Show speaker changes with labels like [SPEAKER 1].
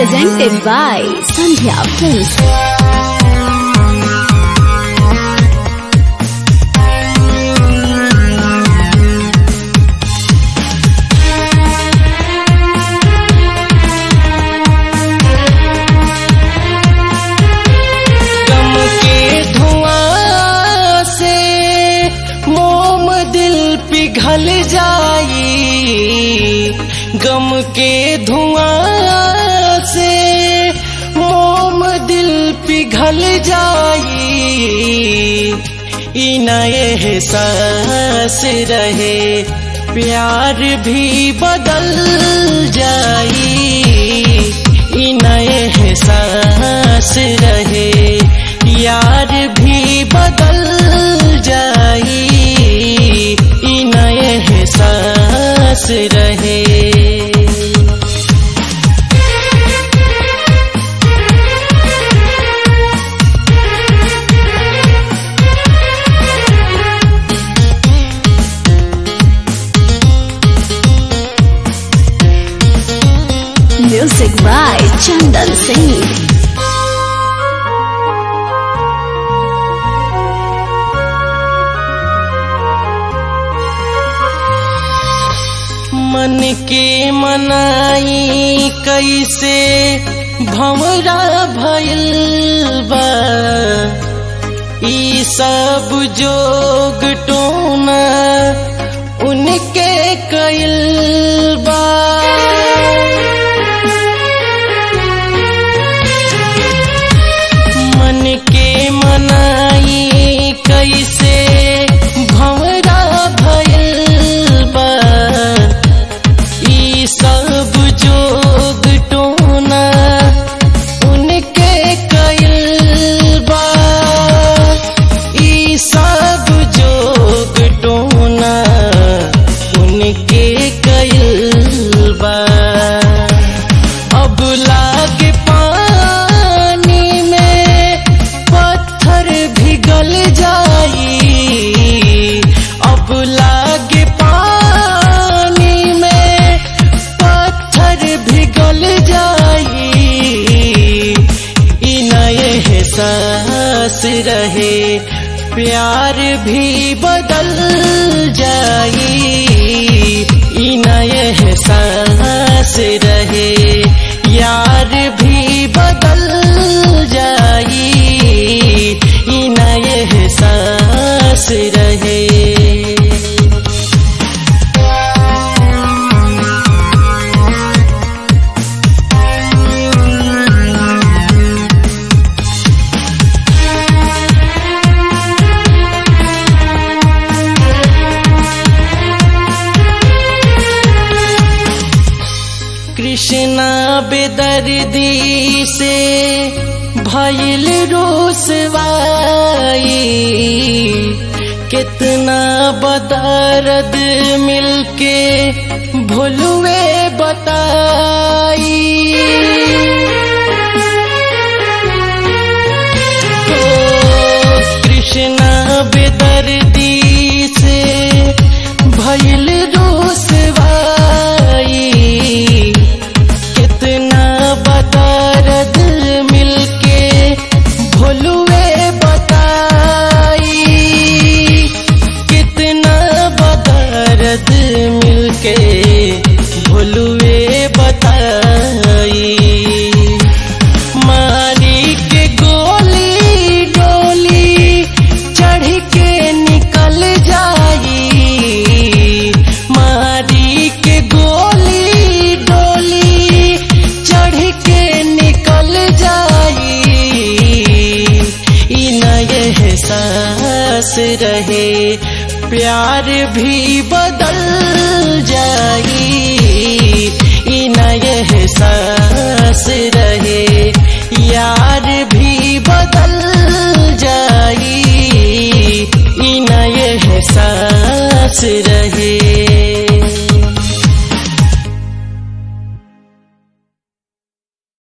[SPEAKER 1] Presented by Sandhya Films.
[SPEAKER 2] गम के धुआं से मोम दिल पिघल जाई गम के धुआं से मोम दिल पिघल जाई इन एहसास रहे प्यार भी बदल जाई इन एहसास रहे यार भी बदल जाई इन एहसास रहे
[SPEAKER 1] Music by Chandan Singh.
[SPEAKER 2] मन के मनाई कैसे भंवरा भइल बा ई सब जोग टोना उनके कइल बा मन के मनाई कैसे भंवरा भइल बा ई सब जोग टोना उनके कइल बा ई सब जोग टोना उनके कइल बा अब लागे पानी में पत्थर पिघल जाई अब लागे पानी में पत्थर पिघल जाई इन एहसास रहे प्यार भी बदल जाई इन एहसास रहे यार भी बदल जाई इन एहसास रहे कृष्णा बेदर्दी से भइल रोसवाई कितना बदर्द मिलके भुलवे बताई ओ कृष्णा बेदर्दी से भइल रोसवाई कितना बदर्द मिलके भोलुए बताई कितना बदर्द मिलके भोलुए बताई मारी के गोली डोली चढ़ के निकल जाई मारी के गोली डोली चढ़ के निकल जाई इन एहसास रहे प्यार भी बदल जाई इन एहसास रहे यार भी बदल जाई इन एहसास रहे